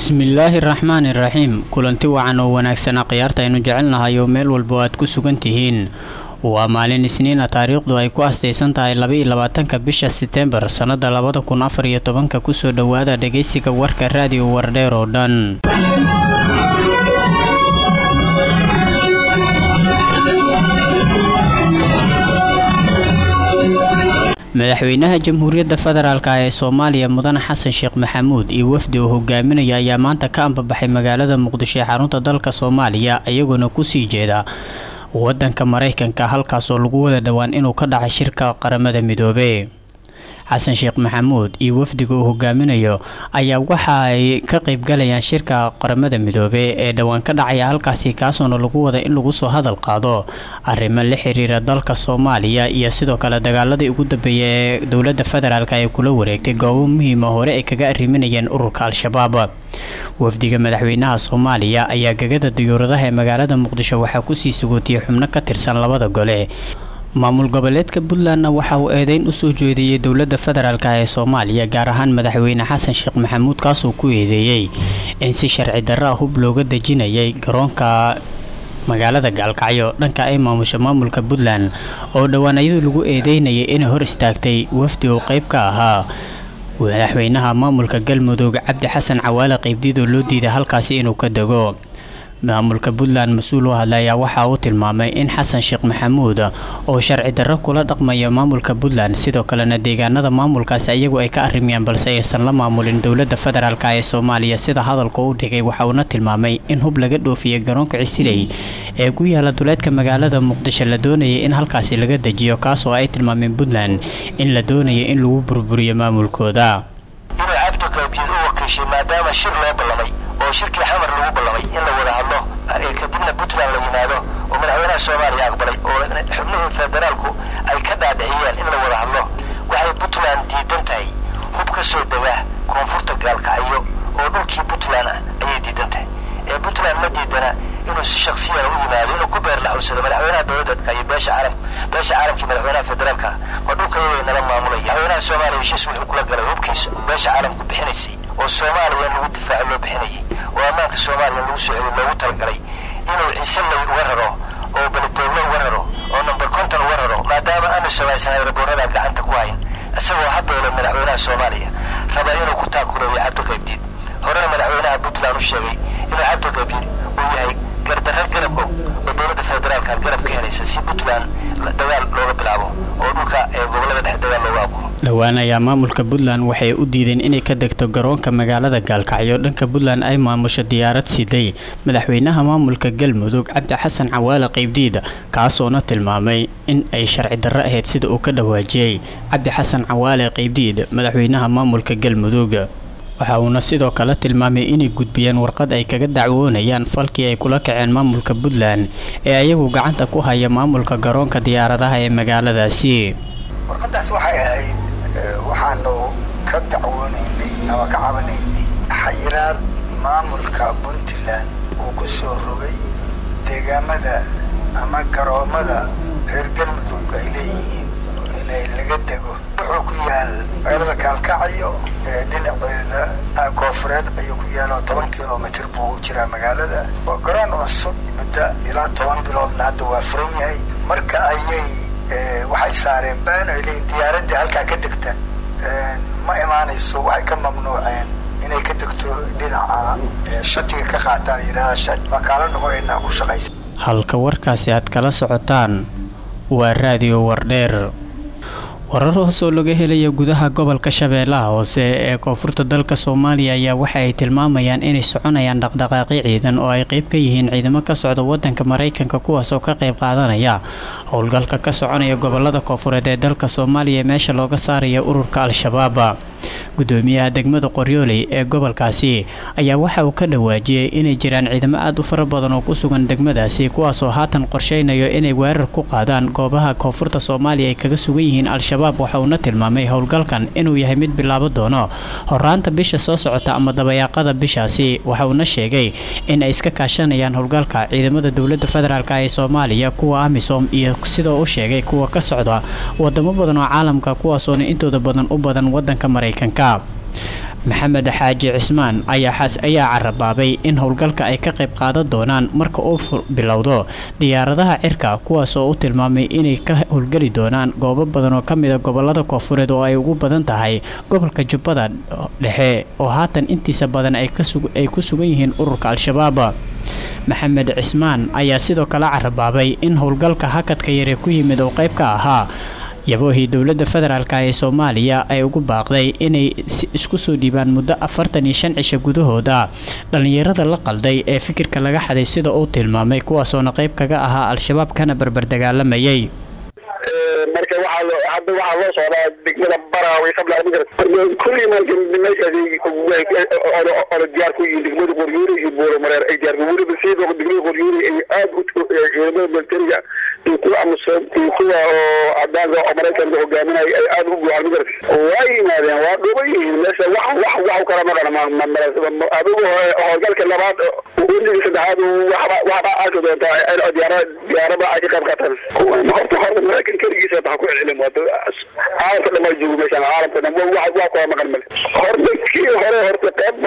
bismillaahi raxmaani raxiim kulanti wacan oo wanaagsan khiyaarta aynu jecelnahay oo meel walba aad ku sugan tihiin waa maalin isniina taariikhdu ay ku astaysan tahay laba-iyo labaatanka bisha setembar sannada labada kun afar iyo tobanka kusoo dhowaada dhegeysiga warka raadiyo wardheer oo dhan madaxweynaha jamhuuriyadda federaalk ee soomaaliya mudane xasan sheekh maxamuud iyo wafdi uu hogaaminaya ayaa maanta ka ambabaxay magaalada muqdisho ee xarunta dalka soomaaliya iyagoona kusii jeeda wadanka maraykanka halkaasoo lagu wada dhowaan inuu ka dhacay shirka qaramada midoobe xasan sheekh maxamuud iyo wafdiga uu hogaaminayo ayaa waxa ay ka qeybgalayaan shirka qaramada midoobe ee dhowaan ka dhacaya halkaasi kaasoona lagu wada in lagu soo hadal qaado arrimo la xiriira dalka soomaaliya iyo sidoo kale dagaaladii ugu dambeeya ee dowladda federaalk ay kula wareegtay goobo muhiima hore ay kaga arriminayeen ururka al-shabaab wafdiga madaxweynaha soomaaliya ayaa gegada diyuuradaha ee magaalada muqdisho waxaa kusii sugootiyey xubno ka tirsan labada gole maamul goboleedka puntlandna waxa uu eedeyn usoo jeediyey dowladda federaalk ee soomaaliya gaar ahaan madaxweyne xasan sheekh maxamuud kaasoo ku eedeeyey in si sharci darra ah hub looga dejinayay garoonka magaalada gaalkacyo dhanka ay maamusha maamulka puntland oo dhowaan iyadoo lagu eedeynayay inay hor istaagtay wafdi oo qeyb ka ahaa madaxweynaha maamulka galmudug cabdi xasan cawaale qeybdiidoo loo diiday halkaasi inuu ka dego maamulka puntland mas-uul u hadla ayaa waxa uu tilmaamay in xasan sheekh maxamuud oo sharci darro kula dhaqmaya maamulka puntland sidoo kalena deegaanada maamulkaasi iyagu ay ka arrimayaan balse aysan la maamulin dowladda federaalk ee soomaaliya sida hadalka u dhigay waxa uuna tilmaamay in hub laga dhoofiyey garoonka cisiley ee ku yaala duleedka magaalada muqdisho la doonayay in halkaasi laga dejiyo kaasoo ay tilmaameen puntland in la doonaya in lagu burburiyo maamulkooda maadaama shir loo ballamay oo shirkii xamar lagu ballamay in la wada hadlo kadibna puntland la yimaado oo madaxweynaha soomaaliya aqbalay oo xubnihii federaalku ay ka dhaadhiciyeen in la wada hadlo waxay puntland diidan tahay hub ka soo dega koonfurta gaalkacyo oo dhulkii puntland ah ayay diidan tahay ee puntland ma diidana inuu si shaksiyan u yimaado inuu ku beer laxuusado madaxweynaha dowladda iyo beesha caalam beesha caalamkii madaxweynaha federaalka ma dhulka iyagay nala maamulaya madaxweynaha soomaaliya heshiis wuxuu kula galay hubkiisa beesha caalamku bixinaysay oo soomaaliya in lagu difaaco loo bixinayay oo ammaanka soomaaliya in lagu soo celiyo loogu talagalay inuu ciiseley uga raro oo beledoogle uga raro oo number conton uga raro maadaama aanu samaysan aeroboorada gacanta ku hayn isagoo habeele madaxweynaha soomaaliya raba inuu ku taakuleeyo cabdiqaybdiid horena madaxweynaha puntland u sheegay inuu cabdiqaybdiid uu yahay gardarre garab og oo dowladda federaalka garab ka helaysa si puntland dagaal looga bilaabo oo dhulka ee gobolada dhexe dagaal looga abuuro dhowaan ayaa maamulka puntland waxay u diideen inay ka degto garoonka magaalada gaalkacyo dhanka puntland ay maamusho diyaarad siday madaxweynaha maamulka galmudug cabdi xasan cawaale qeybdiid kaasoona tilmaamay in ay sharci darro ahayd sida uu ka dhawaajiyey cabdi xasan cawaale qeybdiid madaxweynaha maamulka galmudug waxa uuna sidoo kale tilmaamay inay gudbiyeen warqad ay kaga dacwoonayaan falkii ay kula kaceen maamulka puntland ee ayagu gacanta ku haya maamulka garoonka diyaaradaha ee magaaladaasi warqadaas waxay ahayd waxaanu ka dacwoonaynay ama ka cabanaynay xayiraad maamulka puntland uu ku soo rogay deegaamada ama garoomada reer galmudug ay leeyihiin inay laga dego wuxuu ku yaal magaalada gaalkacyo ee dhinaceeda koofureed ayuu ku yaalo toban kilomitr buu u jiraa magaalada waa garoon cusub muddo ilaa toban biloodna hadda waa furan yahay marka ayay waxay saareen baan ay leeyiin diyaaraddii halkaa ka degta ma imaanayso waxay ka mamnuuceen inay ka degto dhinaca shatiga ka qaataan yidhahda shat waa kaala noqonaynaa ku shaqaysa halka warkaasi aad kala socotaan waa raadiyo wardheer warar hoos oo laga helaya gudaha gobolka shabeellaha hoose ee koonfurta dalka soomaaliya ayaa waxa ay tilmaamayaan inay soconayaan dhaqdhaqaaqyo ciidan oo ay qeyb ka yihiin ciidamo ka socda wadanka maraykanka kuwaas oo ka qeyb qaadanaya howlgalka ka soconaya gobolada koonfureed ee dalka soomaaliya meesha looga saaraya ururka al-shabaab gudoomiyaha degmada qoryooley ee gobolkaasi ayaa waxa uu ka dhawaajiyey inay jiraan ciidamo aada u fara badan oo ku sugan degmadaasi kuwaasoo haatan qorsheynayo inay weerar ku qaadaan goobaha koonfurta soomaaliya ay kaga sugan yihiin al-shabaab waxa uuna tilmaamay howlgalkan inuu yahay mid bilaabo doono horaanta bisha soo socota ama dabayaaqada bishaasi waxa uuna sheegay in ay iska kaashanayaan howlgalka ciidamada dowladda federaalk ee soomaaliya kuwa amisom iyo sidoo u sheegay kuwa ka socda wadamo badan oo caalamka kuwaasoona intooda badan u badan wadanka maraykanka maxamed xaaji cismaan ayaa ayaa carabaabay in howlgalka ay ka qayb qaadan doonaan marka uu bilowdo diyaaradaha cirka kuwaas oo u tilmaamay inay ka howlgeli doonaan goobo badan oo ka mida gobolada koofureed oo ay ugu badan tahay gobolka jubbada dhexe oo haatan intiisa badan ay ku sugan yihiin ururka al-shabaab maxamed cismaan ayaa sidoo kale carabaabay in howlgalka hakadka yare ku yimid oo qayb ka ahaa yaboohii dowladda federaalk ee soomaaliya ay ugu baaqday inay isku soo dhiibaan muddo afartan iyo shan cisho gudahooda dhallinyarada la qalday ee fikirka laga xaday sida uu tilmaamay kuwaasoona qayb kaga ahaa al-shabaab kana barbar dagaalamayay marka waxaa hadda waxaa loo socdaa degmada baraawe qabla kulli marka meeshaas ola diyaar ku yihiin degmada qoryoori iyo buuro mareer ay diyaar weliba sidoo degmada qoryoori ay aad u ciidamada militariga iyo kuwa amisom iyo kuwa oo cadaanka oo maraykanka hogaaminaya ay aad u buuxaan magarata waa yimaadeen waa dhuban yihiin meesha wax wax wax kala maqan adigu howlgalka labaad weligii saddexaad waxba waxba arki doontaa diyaarada diyaarada ay ka qayb qaataan horta horta maraykan keligiisa waxa ku celin wada caalamka dhan waa joogo meeshaan caalamka dhan waa waa kula maqan male horta kii hore horta qayb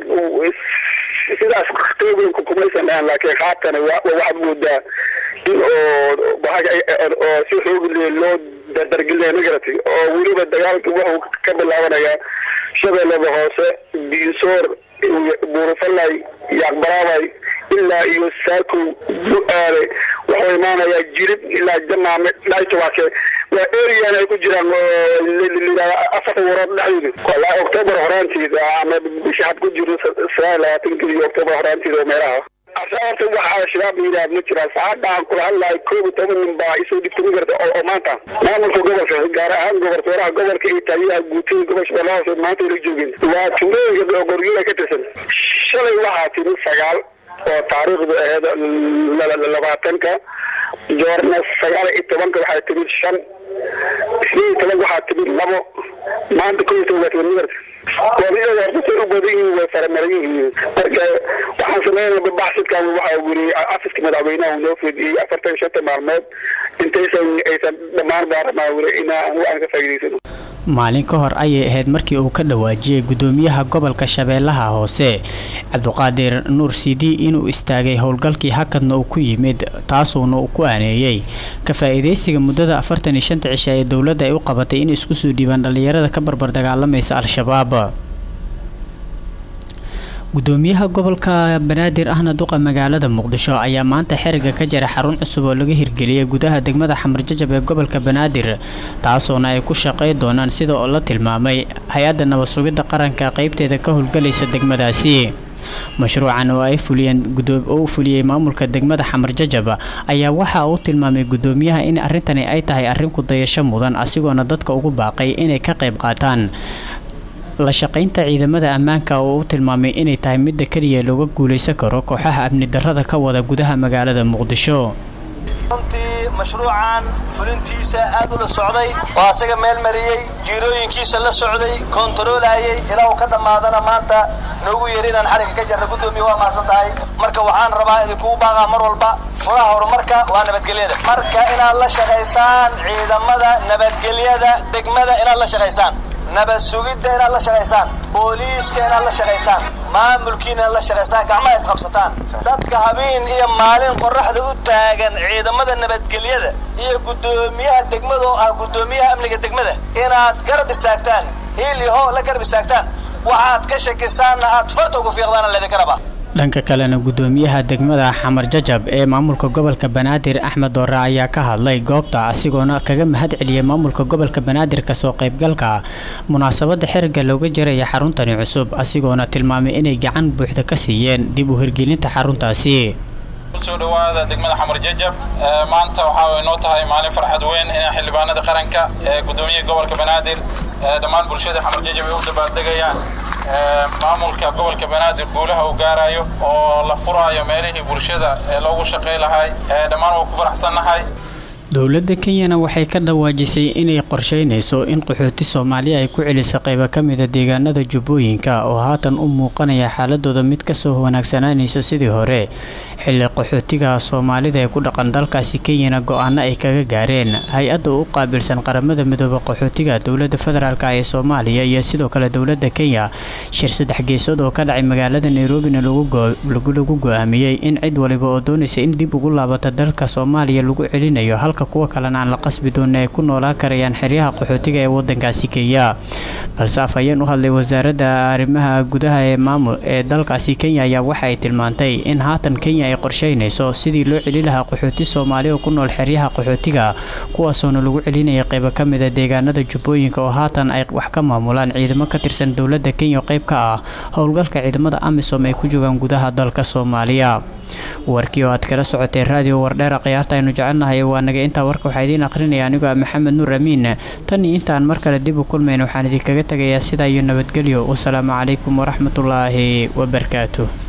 sidaas qeybanka kumaysan dhahan laakiin haatan waxaad moodaa in oo oo si xoog loo dardargelinayo magaratay oo weliba dagaalka wuxuu ka bilaabanayaa shabeellada hoose biisoor buurufalay yaaqbaraabay ilaa iyo saakow bu-aale wuxuu imaanayaa jirib ilaa jamaame dhaytobaake waa arean ay ku jiraan afarta warood dhexdooda walaa octoobar horaanteeda ama bisha had ku jiro sagaal labaatanka iyo octoobar horaanteeda oo meelaha horta waxa shabaab la yidhaha ma jiraan saacadaan kula hadlahay koob iyo toban nin baa isoo dhibta ma garta oo maanta maamulka gobolka gaar ahaan gobortooraha gobolka iyo taliyaha guutada gobol shabeellaha hoose maanta ila joogeen waa tuulooyinka goryola ka tirsan shalay waxaa timi sagaal oo taariikhdu ahayd labaatanka joorna sagaal iyo tobanka waxaa timid shan isniin iyo tobanka waxaa timid labo maanta kow iyo toban waa timid magarta wadiada horta say u badan yihiin way faramaran yihiin marka waxaan sameynaa baxsidkan waxaa weli afiska madaxweynaha uu noo fidiyey afartan shanta maalmood intaysan aysan dhammaan baarlamaan weli inaa aan ka faa'iidaysano maalin ka hor ayay ahayd markii uu ka dhawaajiyey gudoomiyaha gobolka shabeellaha hoose cabdiqaadir nuur sidi inuu istaagay howlgalkii hakadna uu ku yimid taasuuna uu ku aaneeyey ka faa'iidaysiga muddada afartan iyo shanta cisha ee dowladda ay u qabatay in isku soo dhiibaan dhallinyarada ka barbar dagaalamaysa al-shabaab gudoomiyaha gobolka banaadir ahna duqa magaalada muqdisho ayaa maanta xeriga ka jara xarun cusub oo laga hirgeliyay gudaha degmada xamarjajab ee gobolka banaadir taasoona ay ku shaqay doonaan sida oo la tilmaamay hay-adda nabad sugidda qaranka qeybteeda ka howlgalaysa degmadaasi mashruucan oo ay fuliyeen oo u fuliyey maamulka degmada xamarjajab ayaa waxa uu tilmaamay gudoomiyaha in arrintani ay tahay arrin ku dayasho mudan asigoona dadka ugu baaqay inay ka qayb qaataan la shaqaynta ciidamada ammaanka oo u tilmaamay inay tahay midda keliya looga guulaysan karo kooxaha amni darrada ka wada gudaha magaalada muqdisho runtii mashruucan fulintiisa aad ula socday oo asaga meel mariyey jiirooyinkiisa la socday kontaroolaayay ilaa uu ka dhammaadana maanta noogu yeeri inaan xarigga ka jarna guddoomiya waa mahadsan tahay marka waxaan rabaa idinkugu baaqaa mar walba furaha horumarka waa nabadgelyada marka inaad la shaqaysaan ciidamada nabadgelyada degmada inaad la shaqaysaan nabad sugidda inaad la shaqaysaan booliiska inaad la shaqaysaan maamulkiina inaad la shaqaysaan gacmaha isqabsataan dadka habeen iyo maalin qorraxda u taagan ciidamada nabadgelyada iyo guddoomiyaha degmada oo ah guddoomiyaha amniga degmada inaad garab istaagtaan hiil iyo hoo la garab istaagtaan waxaad ka shakisaanna aad farta ugu fiiqdaana laydinka rabaa dhanka kalena gudoomiyaha degmada xamar jajab ee maamulka gobolka banaadir axmed doore ayaa ka hadlay goobta asigoona kaga mahad celiyay maamulka gobolka banaadir kasoo qaybgalka munaasabada xiriga looga jaraya xaruntani cusub asigoona tilmaamay inay gacan buuxda ka siiyeen dib u hirgelinta xaruntaasi kusoo dhawaada degmada xamar jajab maanta waxaa inoo tahay maalin farxad weyn in xildhibaanada qaranka ee gudoomiyaha gobolka banaadir dhammaan bulshada xamar jajab ay u dabaaldegayaan maamulka gobolka banaadir guulaha uu gaarayo oo la furaayo meelihii bulshada ee loogu shaqay lahay dhammaan waa ku faraxsannahay dowladda kenyana waxay ka dhawaajisay inay qorsheynayso in qaxooti soomaaliya ay ku celiso qaybo ka mida deegaanada jubbooyinka oo haatan u muuqanaya xaaladooda mid kasoo wanaagsanaanaysa sidii hore xilli qaxootiga soomaalida ee ku dhaqan dalkaasi kenyana go-aano ay kaga gaareen hay-adda u qaabilsan qaramada midooda qaxootiga dowladda federaalk ee soomaaliya iyo sidoo kale dowladda kenya shir saddex geesood oo ka dhacay magaalada nairobina lagu go-aamiyey in cid waliba oo doonaysa in dib ugu laabata dalka soomaaliya lagu celinayo kuwa kalena aan la qasbi doona ay ku noolaan karayaan xeryaha qaxootiga ee wadankaasi kenya balse afhayeen u hadlay wasaaradda arrimaha gudaha ee maamul ee dalkaasi kenya ayaa waxa ay tilmaantay in haatan kenya ay qorsheynayso sidii loo celi lahaa qaxooti soomaali oo ku nool xeryaha qaxootiga kuwaasoona lagu celinaya qaybo ka mida deegaanada jubbooyinka oo haatan ay wax ka maamulaan ciidamo ka tirsan dowladda kenya oo qayb ka ah howlgalka ciidamada amisom ay ku joogaan gudaha dalka soomaaliya warkii oo aad kala socotay raadiyo wardheera khiyaarta aynu jecelnahay waa naga intaa warka waxaa idiin aqrinaya anigoo ah maxamed nuur amiin tan iyo intaan mar kale dib u kulmayn waxaan idinkaga tegayaa sidaa iyo nabadgelyo wasalaamu calaykum waraxmatullaahi wabarakaatu